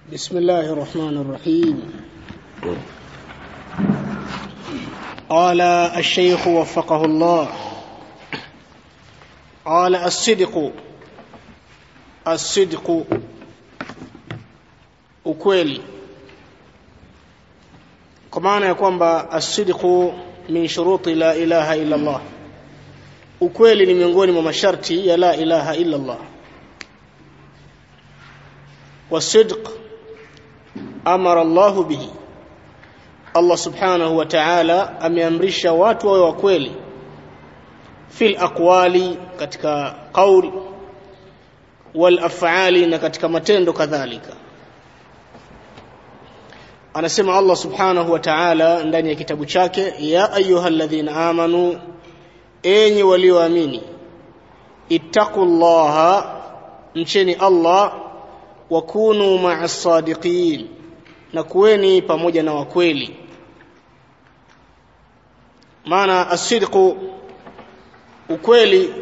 بسم الله الرحمن الرحيم قال الشيخ وفقه الله قال الصدق الصدق ukweli kwa maana ya kwamba asidqu min shuruti la ilaha illa Allah ukweli ni miongoni mwa masharti ya la ilaha illa Allah wasidq amara Allah bihi Allah subhanahu wa ta'ala ameamrisha watu wawe wakweli fil aqwali katika qaul wal af'ali na katika matendo kadhalika anasema Allah subhanahu wa ta'ala ndani ya kitabu chake ya ayyuhalladhina amanu enyi walioamini ittaqullaha mcheni Allah wa kunu ma'as sadiqin na kuweni pamoja na wakweli maana asidqu ukweli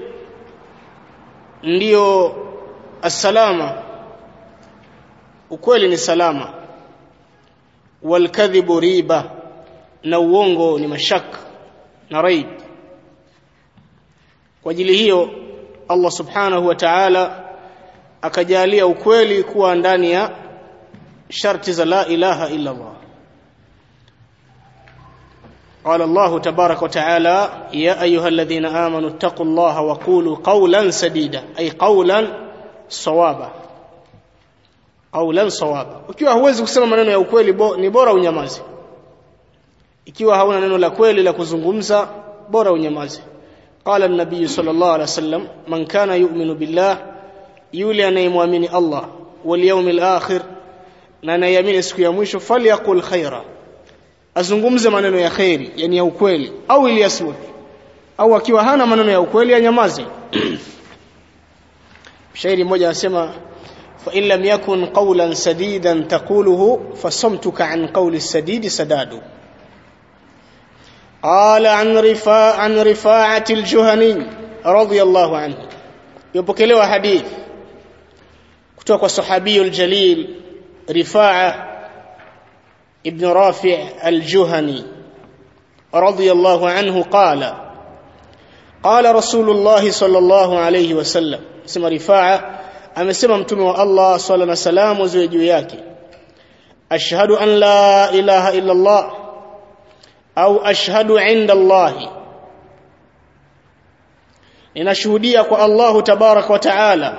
ndiyo asalama ukweli ni salama walkadhibu riba na uongo ni mashaka na raib kwa ajili hiyo Allah subhanahu wa ta'ala akajalia ukweli kuwa ndani ya sharti za la ilaha illa Allah قال الله تبارك وتعالى يا أيها الذين آمنوا اتقوا الله وقولوا قولا سديدا أي قولا صوابا قولا صوابا ukiwa huwezi kusema maneno ya ukweli bo, ni bora unyamaze ikiwa hauna neno la kweli la kuzungumza bora unyamaze قال النبي صلى الله عليه وسلم من كان يؤمن بالله yule anayemwamini Allah wal yawmil akhir na anayamini siku ya mwisho falyakul khaira azungumze maneno ya khairi yani ya ukweli au iliyasmut au akiwa hana maneno ya ukweli anyamaze shairi mmoja anasema fa in lam yakun qawlan sadidan taquluhu fasamtuka an qawli sadidi sadadu قال عن رفاع عن رفاعة الجهني رضي الله عنه يبكلوا حديث kutoka kwa sahabiyul jalil rifaa ibn rafi' al-juhani radiyallahu anhu qala qala rasulullah sallallahu alayhi wasallam sema rifaa amesema mtume wa Allah swalla na salamu ziwe juu yake ashhadu an la ilaha illa Allah au ashhadu inda Allah ninashuhudia kwa Allah tabarak wa taala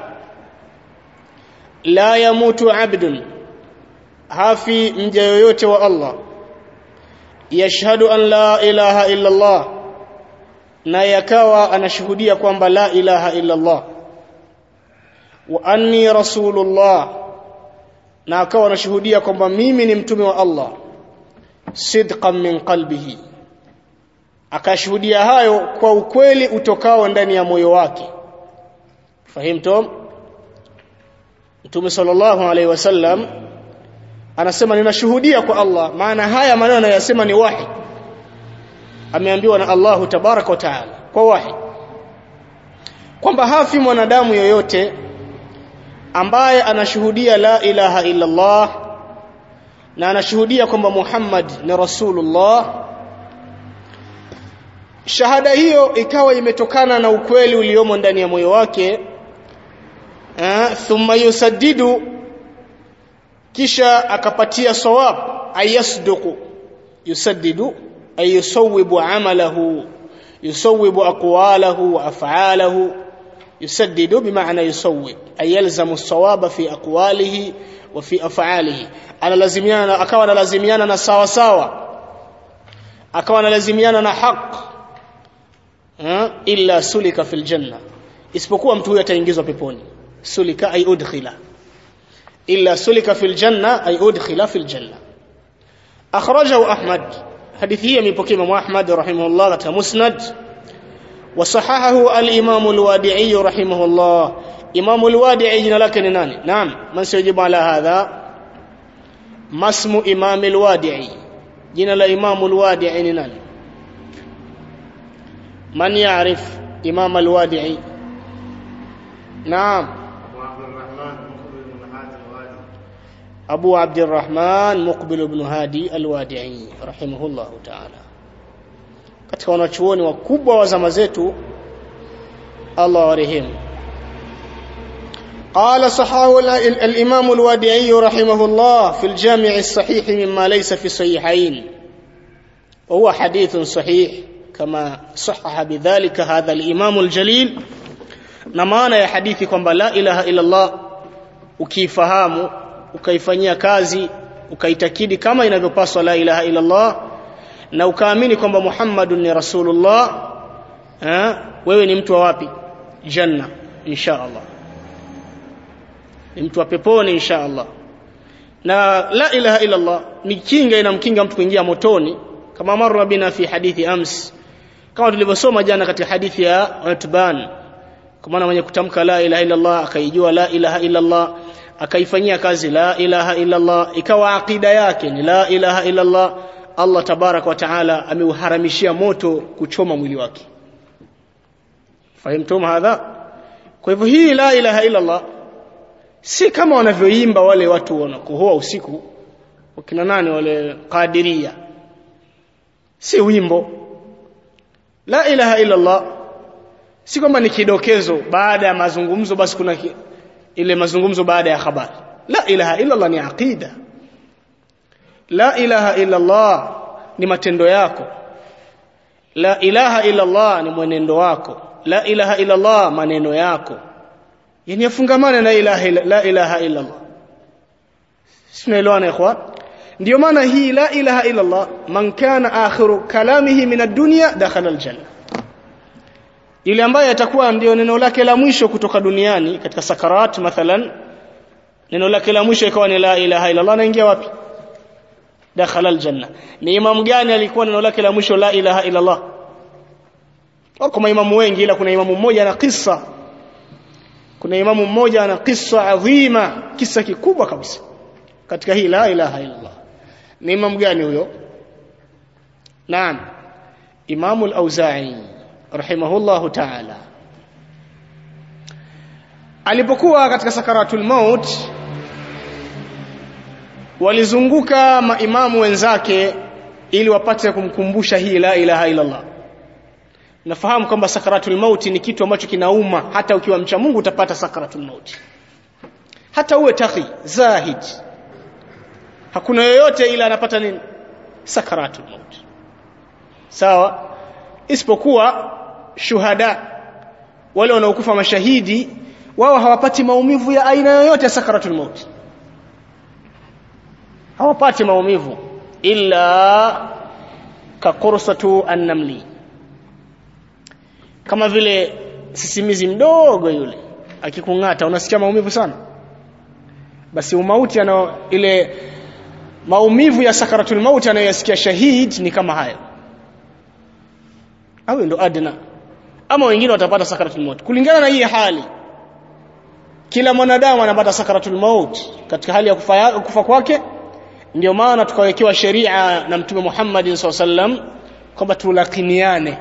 la yamutu abdun hafi mja yoyote wa Allah yashhadu an la ilaha illa Allah na yakawa anashuhudia kwamba la ilaha illa Allah wa anni rasulullah na akawa anashuhudia kwamba mimi ni mtume wa Allah sidqan min qalbihi akashuhudia hayo kwa ukweli utokao ndani ya moyo wake fahimtum Mtume sallallahu alaihi wasallam anasema ninashuhudia kwa Allah maana haya maneno anayosema ni wahi ameambiwa na Allahu tabaraka wa taala kwa wahi kwamba hafi mwanadamu yoyote ambaye anashuhudia la ilaha illa Allah na anashuhudia kwamba Muhammad ni rasulullah shahada hiyo ikawa imetokana na ukweli uliomo ndani ya moyo wake thumma yusaddidu kisha akapatia sawab ayasduqu yusaddidu ay yusawwibu amalahu yusawwibu aqwalahu wa af'alahu yusaddidu bimaana yusawwib ay yalzamu as-sawaba fi aqwalihi wa fi af'alihi analazimiana akawa analazimiana na sawa sawa akawa analazimiana na haq illa sulika fil janna isipokuwa mtu huyo ataingizwa peponi sulika ay udkhila illa sulika fil janna ay udkhila fil janna akhrajahu ahmad hadithi hii imepokea Imam Ahmad rahimahullah katika musnad وصححه الامام الوادعي رحمه الله امام الوادعي jina lake ni nani naam man sayajibu ala hadha masmu imam الوادعي jina la imam الوادعي ni nani man ya'rif imam الوادعي نعم Abu Abdurrahman Muqbil ibn Hadi al-Wadi'i rahimahullahu ta'ala katika wanachuoni wakubwa wa zama zetu Allah warehemu قال صحاه الإمام الوادعي رحمه الله في الجامع الصحيح مما ليس في الصحيحين وهو حديث صحيح كما صحح بذلك هذا الإمام الجليل نمانا يا حديثي kwamba la ilaha illa Allah ukifahamu ukaifanyia kazi ukaitakidi kama inavyopaswa la ilaha illa Allah na ukaamini kwamba Muhammadun ni Rasulullah eh wewe ni mtu wa wapi janna insha Allah ni mtu wa peponi insha Allah na la ilaha illa Allah ni kinga inamkinga mtu kuingia motoni kama marra bina fi hadithi ams kama tulivyosoma jana katika hadithi ya Utban kwa maana mwenye kutamka la ilaha illa Allah akaijua la ilaha illa Allah akaifanyia kazi la ilaha illa Allah ikawa akida yake ni la ilaha illa Allah Allah tabarak wa taala ameuharamishia moto kuchoma mwili wake fahimtum hadha kwa hivyo hii la ilaha illa Allah si kama wanavyoimba wale watu wanakohoa usiku wakina nani wale qadiria si wimbo la ilaha illa Allah si kwamba ni kidokezo baada ya mazungumzo basi kuna ki, ile mazungumzo baada ya habari la ilaha illa Allah ni aqida la ilaha illa Allah ni matendo yako la ilaha illa Allah ni mwenendo wako la ilaha illa Allah maneno yako yani yafungamana na ilaha illa, la ilaha illa Allah tunaelewana ikhwan ndio maana hii la ilaha illa Allah man kana akhiru kalamihi min ad-dunya dakhala al-janna yule ambaye atakuwa ndio neno lake la mwisho kutoka duniani katika sakarat mathalan neno lake la mwisho ikawa ni la ilaha illa Allah anaingia wapi dakhala al-janna ni imam gani alikuwa neno lake la mwisho la ilaha illa Allah wako maimamu wengi ila kuna imamu mmoja na kisa kuna imamu mmoja ana kisa adhima kisa kikubwa kabisa katika hii la ilaha illa Allah ni imamu gani huyo naam imamu al-auza'i rahimahullahu ta'ala alipokuwa katika sakaratul maut walizunguka maimamu wenzake ili wapate kumkumbusha hii la ilaha illa Allah nafahamu kwamba sakaratul mauti ni kitu ambacho kinauma hata ukiwa mcha Mungu utapata sakaratul mauti hata uwe taqi zahid hakuna yoyote ila anapata nini sakaratul mauti sawa isipokuwa shuhada wale wanaokufa mashahidi wao hawapati maumivu ya aina yoyote ya sakaratul mauti hawapati maumivu illa kaqursatu an-namli kama vile sisimizi mdogo yule akikung'ata unasikia maumivu sana basi umauti ana ile maumivu ya sakaratul mauti anayoyasikia shahid ni kama hayo au ndo adna ama wengine watapata sakaratul maut kulingana na hii hali kila mwanadamu anapata sakaratul maut katika hali ya kufa, kufa kwake ndio maana tukawekewa sheria na mtume Muhammad SAW kwamba tulakiniane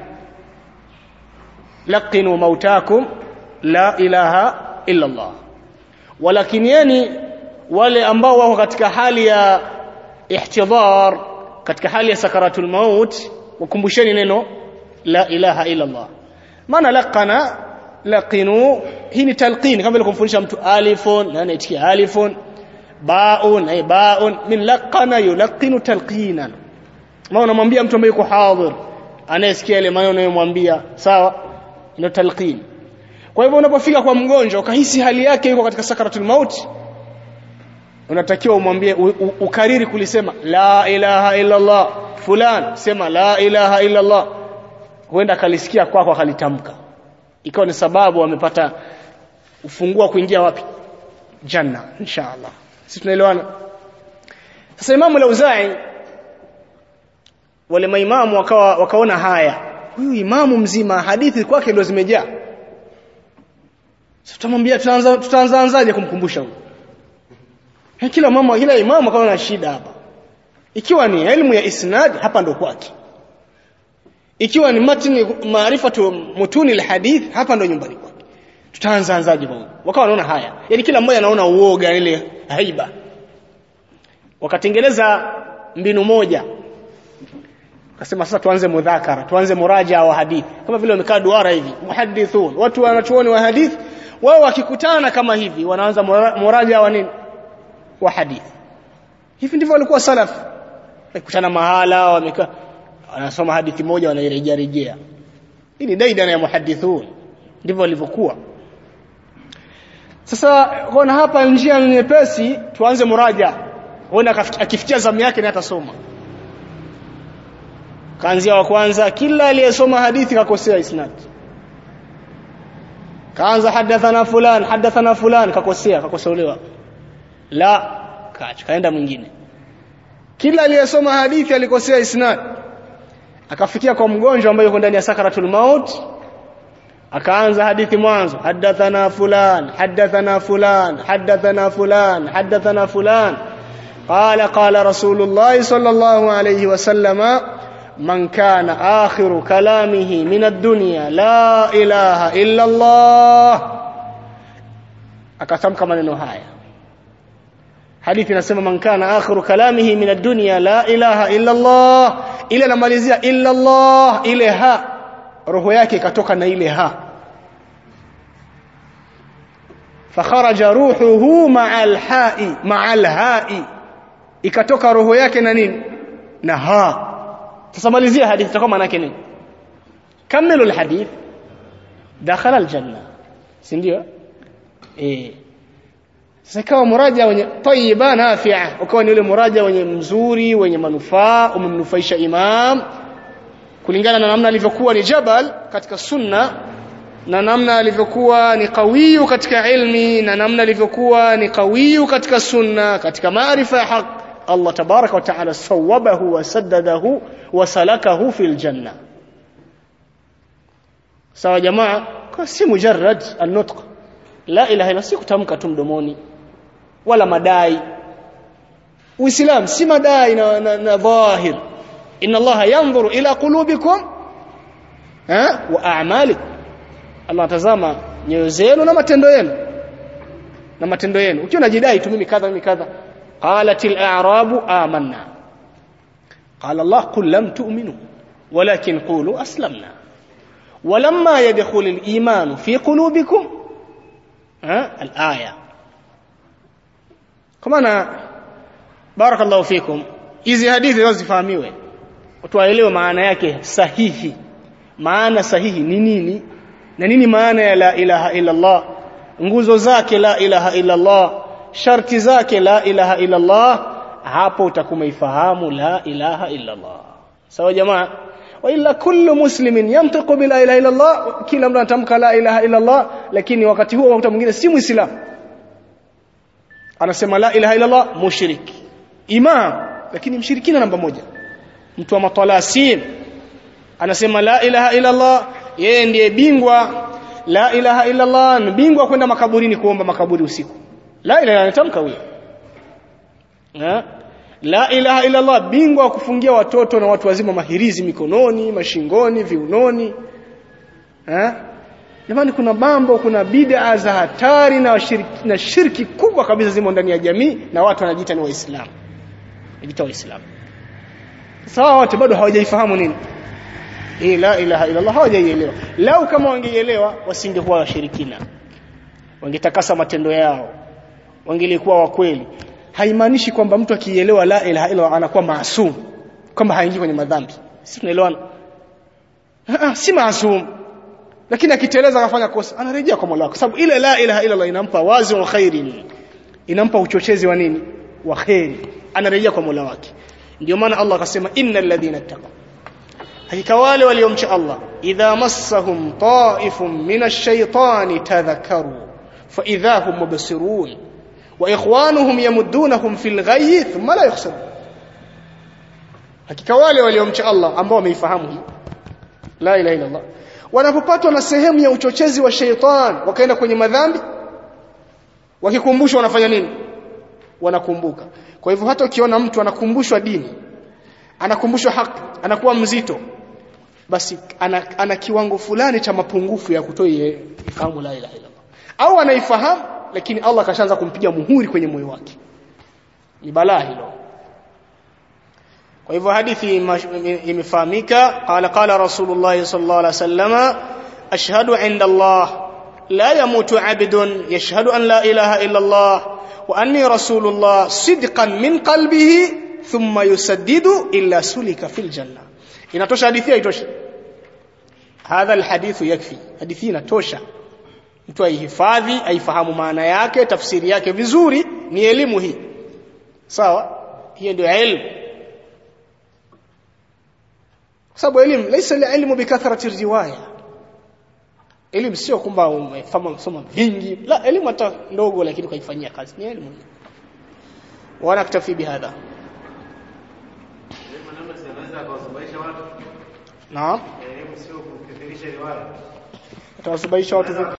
laqinu mautakum la ilaha illa Allah walakinieni wale ambao wako katika hali ya ihtidhar katika hali ya sakaratul maut wakumbusheni neno la ilaha illa Allah maana laqana laqinu hii ni talqin kama vile kumfundisha mtu alifun na anaitikia alifun baun ay baun min laqana yulqinu talqinan maana unamwambia mtu ambaye yuko hadhir anayesikia ile maneno unayomwambia sawa ndio talqin kwa hivyo unapofika kwa mgonjwa ukahisi hali yake yuko katika sakaratul maut unatakiwa umwambie ukariri kulisema la ilaha illa Allah fulan sema la ilaha illa Allah huenda akalisikia kwako kwa akalitamka ikawa ni sababu amepata ufungua kuingia wapi janna inshallah sisi tunaelewana sasa imamu al-Auza'i wale maimamu wakawa wakaona haya huyu imamu mzima hadithi kwake ndio zimejaa sasa tutamwambia tutaanza tutaanzaanzaje kumkumbusha huyu kila mama kila imamu akawa na shida hapa ikiwa ni elimu ya isnad hapa ndo kwake ikiwa ni matni maarifatu mutuni alhadith hapa ndo nyumbani kwake tutaanza anzaje bwana wakawa wanaona haya yani kila mmoja anaona uoga ile haiba wakatengeneza mbinu moja akasema sasa tuanze mudhakara tuanze muraja wa hadithi kama vile wamekaa duara hivi muhadithun watu wanachuoni wa hadithi wao wakikutana kama hivi wanaanza muraja wa nini wa hadithi hivi ndivyo walikuwa salaf wakikutana mahala wamekaa wanasoma hadithi moja wanairejea rejea hii ni daidana ya muhadithun ndivyo walivyokuwa sasa kuna hapa njia nyepesi tuanze muraja huenda akifikia zamu yake ni atasoma kaanzia wa kwanza kila aliyesoma hadithi kakosea isnad kaanza hadathana fulan hadathana fulan kakosea kakosolewa la kaach kaenda mwingine kila aliyesoma hadithi alikosea isnad akafikia kwa mgonjwa ambaye yuko ndani ya sakaratul maut akaanza hadithi mwanzo hadathana fulan hadathana fulan hadathana fulan hadathana fulan qala qala rasulullah sallallahu alayhi wasallama من كان آخر كلامه من الدنيا لا إله إلا الله akatamka maneno haya hadithi inasema man kana akhiru kalamihi min ad-dunya la ilaha illa Allah ile anamalizia illa Allah ile ha roho yake ikatoka na ile ha fakharaja ruhuhu ma'a al-ha'i ma'a al-ha'i ikatoka roho yake na nini na ha tusamalizia hadithi itakuwa maana yake nini kamilu alhadith dakhala aljanna si ndio eh sasa kama muraja wenye tayyiba nafi'a ukawa ni ule muraja wenye mzuri wenye manufaa umemnufaisha imam kulingana na namna alivyokuwa ni jabal katika sunna na namna alivyokuwa ni qawiyu katika ilmi na namna alivyokuwa ni qawiyu katika sunna katika maarifa ya haki Allah tabaraka wa taala sawabahu wa saddadahu wa salakahu fil janna sawa jamaa kwa si mujarrad an-nutq la ilaha illa si kutamka tu mdomoni wala madai uislam si madai na, na, na dhahir inna Allah yanzuru ila qulubikum ha wa a'malikum Allah tazama nyoyo zenu na matendo yenu na matendo yenu ukiwa unajidai tu mimi kadha mimi kadha قالت الأعراب آمنا قال الله قل لم تؤمنوا ولكن قولوا أسلمنا ولما يدخل الإيمان في قلوبكم ها الآية كما بارك الله فيكم hizi hadithi leo zifahamiwe tuwaelewe maana yake sahihi maana sahihi ni nini na nini maana ya la ilaha illa Allah nguzo zake la ilaha illa Allah sharti zake la ilaha illa Allah hapo utakumaifahamu la ilaha illa Allah sawa jamaa wa illa kullu muslimin yantiqu bila ilaha illa Allah kila mtu anatamka la ilaha illa Allah lakini wakati huo wakati mwingine si muislamu anasema la ilaha illa Allah mushrik imam lakini mshirikina namba moja mtu wa matalasim anasema la ilaha illa Allah yeye ndiye bingwa la ilaha illa Allah ni bingwa kwenda makaburini kuomba makaburi usiku la ilaha anatamka huyo la ilaha illa Allah bingwa wa kufungia watoto na watu wazima mahirizi mikononi mashingoni viunoni eh jamani kuna mambo kuna bid'a za hatari na shirki, na shirki kubwa kabisa zimo ndani ya jamii na watu wanajiita ni waislamu wanajiita waislamu sawa wote bado hawajaifahamu nini hii la ilaha illa Allah hawajaielewa lau kama wangeielewa wasingekuwa washirikina wangetakasa matendo yao wangelikuwa wa kweli haimaanishi kwamba mtu akielewa la ilaha illa anakuwa maasum kwamba haingii kwenye madhambi sisi tunaelewana ah si maasum lakini akiteleza akafanya kosa anarejea kwa Mola kwa sababu ile la ilaha illa inampa wazi wa khairin inampa uchochezi wa nini wa khairi anarejea kwa Mola wake ndio maana Allah akasema innal ladhina taqaw hakika wale waliomcha Allah idha massahum ta'ifun minash shaitani tadhakkaru fa idha hum mubsirun wa ikhwanuhum yamuddunahum fil ghayyi thumma la yakhsarun hakika wale waliomcha Allah ambao wameifahamu hii la ilaha illa Allah wanapopatwa na sehemu ya uchochezi wa sheitan wakaenda kwenye madhambi wakikumbushwa wanafanya nini wanakumbuka kwa hivyo hata ukiona mtu anakumbushwa dini anakumbushwa haki anakuwa mzito basi ana, ana kiwango fulani cha mapungufu ya kutoi ifahamu la ilaha illa au anaifahamu lakini Allah kashaanza kumpiga muhuri kwenye moyo wake ni balaa hilo kwa hivyo hadithi imefahamika qala qala rasulullah sallallahu alaihi wasallam ashhadu inda Allah la yamutu abdun yashhadu an la ilaha illa Allah wa anni rasulullah sidqan min qalbihi thumma yusaddidu illa sulika fil janna inatosha hadithi haitosha hadha alhadithu yakfi hadithi inatosha mtu aihifadhi aifahamu maana yake tafsiri yake vizuri ni elimu hii sawa hiyo ndio elimu kwa sababu elimu laysa ilmu bikathrati riwaya elimu sio kwamba umefahamu soma vingi la elimu hata ndogo lakini ukaifanyia kazi ni elimu wana kutafi bihadha naam atawasubaisha watu vipi